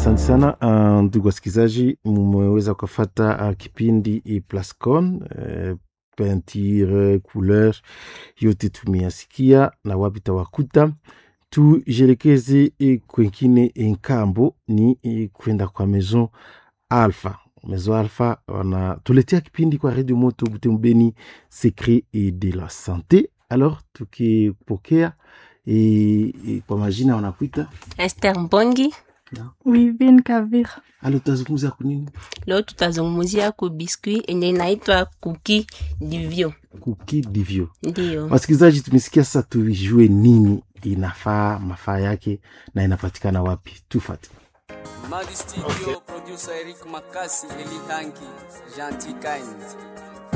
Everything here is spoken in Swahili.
Asante sana uh, ndugu wasikilizaji, mmeweza kufata uh, kipindi i Plascon uh, peinture couleur yote tumeyasikia na wapi tawakuta. Tujelekeze eh, kwengine nkambo ni eh, kwenda kwa Maison Alpha. Maison Alpha wanatuletea kipindi kwa Radio Moto Butembeni Secret et de la Sante. Alors tukipokea eh, eh, kwa majina wanakuita Esther Mbongi. Wivin Kavira. alo, tutazungumza kunini? Leo tutazungumzia ku biskuit yenye inaitwa kuki divyo. Kuki divyo. Ndiyo, Wasikilizaji, tumesikia sasa, tujue nini inafaa, mafaa yake na inapatikana wapi. Tufate. Madi Studio, producer Eric Makasi, Eli Hanki, Gentil Kind.